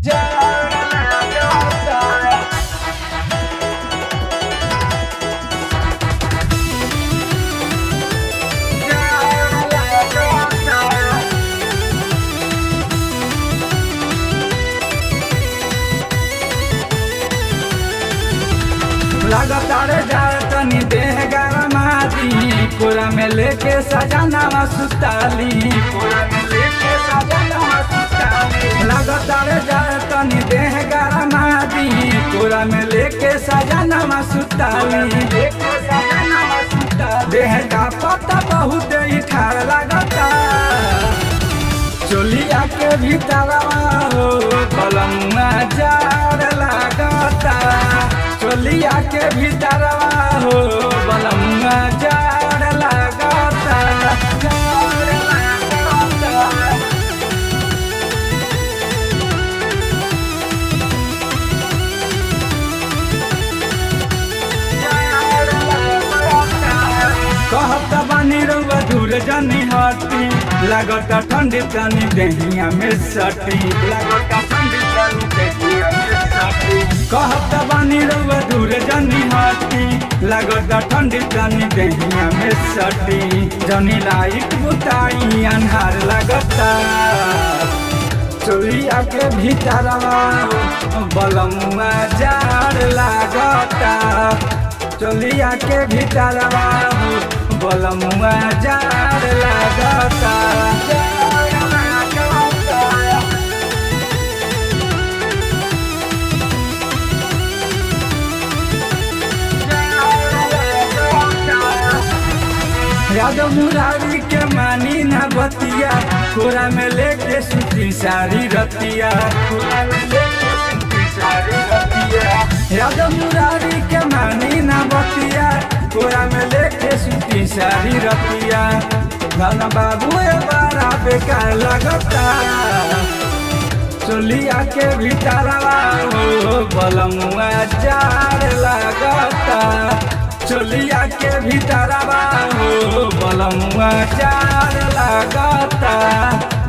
लगातार जाए तनी देह गरमादी कोरा में लेके सजनावा सुताली कोरा में लेके सजनावा सुताली लगातार जाए तनी देह गरमादी कोरा में लेके सजनावा सुताली लेके सजनावा सुताली देह का पता बहुत ही ठार लगता चोलिया के भीतरवा हो कलमुआ जार लागता चोलिया के भीतरवा हो कलमुआ जार लागता जार लागता कहत बानी रउआ दूर जनी हटी लागत ठंडी तनी देहिया में सटी लागत ठंडी तनी देहिया में सटी कहत बानी रउआ दूर जनी हटी लागत ठंडी तनी देहिया में सटी जनी लाइट बुताई अन्हार लगता चोरिया के भीतरवा बलमुआ जार लागता चोलिया के भीतरवा बलमुआ जार लागता जार लागता यादव मुरारी के मानी ना बतिया कोरा में लेके सुती सारी रतिया कोरा में लेके सुती सारी रतिया यादव मुरारी के मानी ना बतिया कोरा में लेके सुती सारी रतिया गाना बाबू ए बारा बेकार लगता चोलिया के भीतरवा हो बलमुआ जार लागता चोलिया के भीतरवा हो बलमुआ जार लागता